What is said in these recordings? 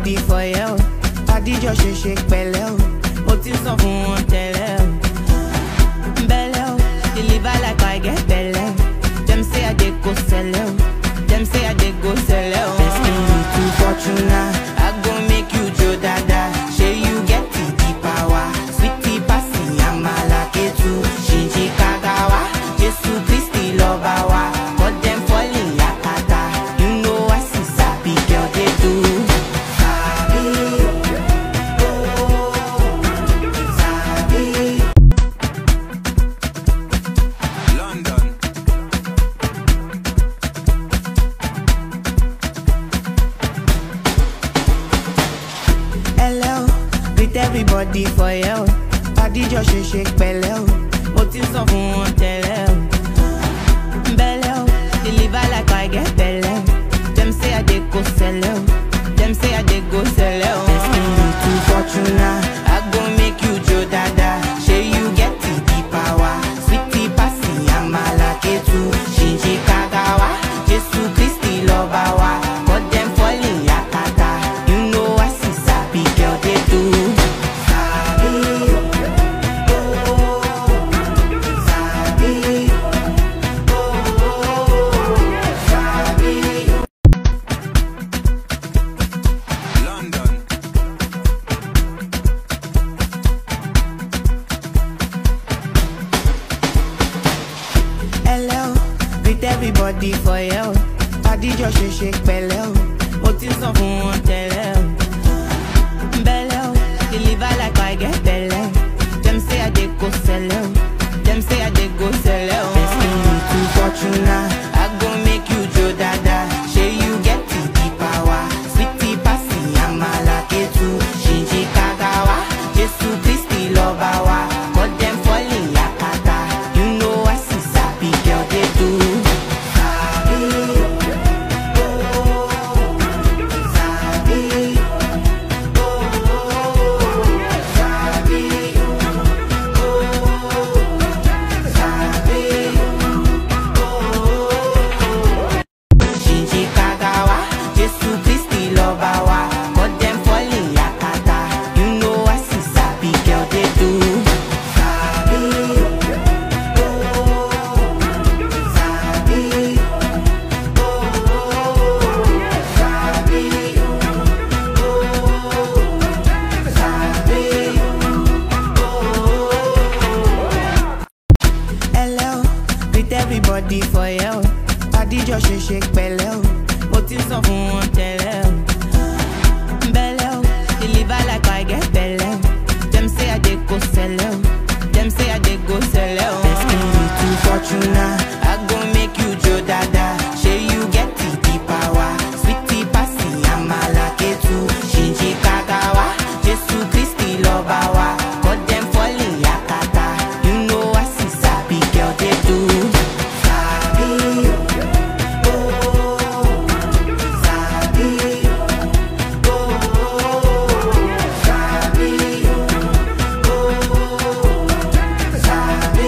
everybody for you. Adijọ ṣe ṣe pẹ̀lẹ́ o, mo ti sọ fún wọn tẹ́lẹ̀ o. Bẹ́lẹ̀ o, deliver like I get bẹ́lẹ̀ o. Dem say I dey go sẹ́lẹ̀ o, dem say I dey go sẹ́lẹ̀ o. Person you too fortuna, I go make you jo dada. Ṣé you get the the power? Sweetie pasi amala ketu, ṣìnṣìn kagawa. Jésù Kristi lọ́ba wa, but dem fall in yakata. You know I see sabi girl dey do. Sabi, oh, sabi. London. Hello, greet everybody for you. Adijọ ṣe ṣe pẹ̀lẹ́ o, mo ti sọ fún wọn tẹ́lẹ̀ o. Bẹ́lẹ̀ o, deliver like I get bẹ́lẹ̀ o. Dem say I dey go sẹ́lẹ̀ o, dem say I dey go sẹ́lẹ̀ o. Person you too fortuna, I go make you jo dada. Ṣé you get the the power? Sweetie pasi amala ketu, ṣìnṣìn kagawa. Jésù Kristi lọ́ba wa, but dem fall in yakata. You know I see sabi girl dey do. Sabi, oh, sabi, oh, sabi. London. Hello, greet everybody for you. Adijọ ṣe ṣe pẹ̀lẹ́ o, mo ti sọ fún wọn tẹ́lẹ̀ o. Bẹ́lẹ̀ o, deliver like I get bẹ́lẹ̀ o. Dem say I dey go sẹ́lẹ̀ o, dem say I dey go sẹ́lẹ̀ o. Person you too fortuna, I go make you jo dada. Ṣé you get the the power? Sweetie pasi amala ketu, ṣìnṣìn kagawa. Jésù Kristi lọ́ba wa, but dem fall in yakata. You know I see sabi girl dey do. Sabi, oh, sabi, oh, sabi, oh, sabi, Shinji Kagawa, Jesu Christi lọ́ba wa, but dem fall in yakata. You know I see sabi girl dey do. Sabi, oh, sabi, Hello, greet everybody for you. Adijọ ṣe ṣe pẹ̀lẹ́ o, mo ti sọ fún wọn tẹ́lẹ̀ o. Bẹ́lẹ̀ o, deliver like I get bẹ́lẹ̀ o. Dem say I dey go sẹ́lẹ̀ o, dem say I dey go sẹ́lẹ̀ o. Person you too fortuna, I go make you jo dada. Ṣé you get the the power? Sweetie pasi amala ketu, ṣìnṣìn kagawa. Jésù Kristi lọ́ba wa, but dem fall in yakata. You know I see sabi girl dey do. Sabi, oh, sabi, oh, sabi, oh, sabi,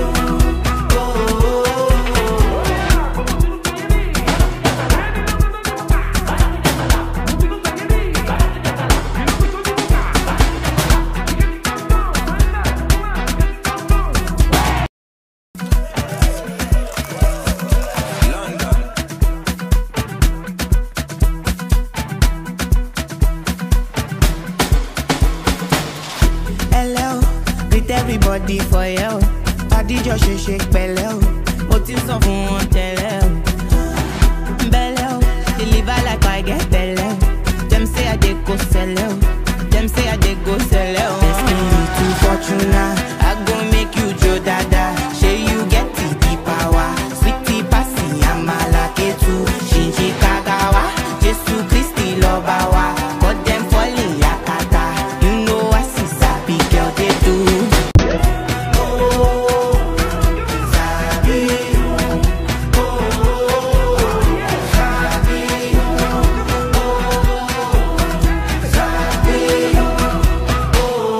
London. Hello, greet everybody for you. Adijọ ṣe ṣe pẹ̀lẹ́ o, mo ti sọ fún wọn tẹ́lẹ̀ o. Bẹ́lẹ̀ o, deliver like I get bẹ́lẹ̀ o. Dem say I dey go sẹ́lẹ̀ o, dem say I dey go sẹ́lẹ̀ o. Person you too fortuna, I go make you jo dada. Ṣé you get the the power? Sweetie pasi amala ketu, ṣìnṣìn kagawa. Jésù Kristi lọ́ba wa, but dem fall in yakata. You know I see sabi girl dey do. Sabi, oh, sabi, oh,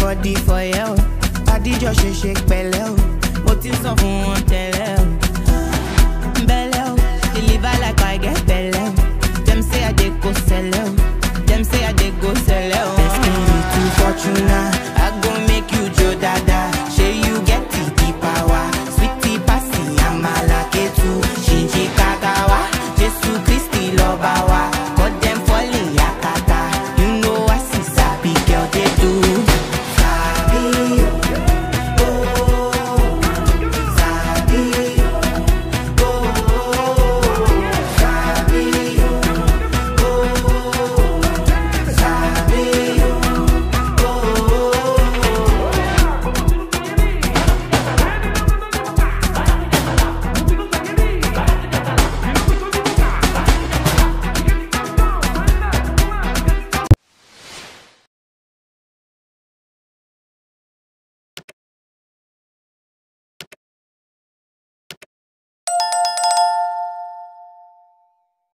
everybody for you. Adijọ́ ṣe ṣe pẹ̀lẹ́ o. Mo ti sọ fún wọn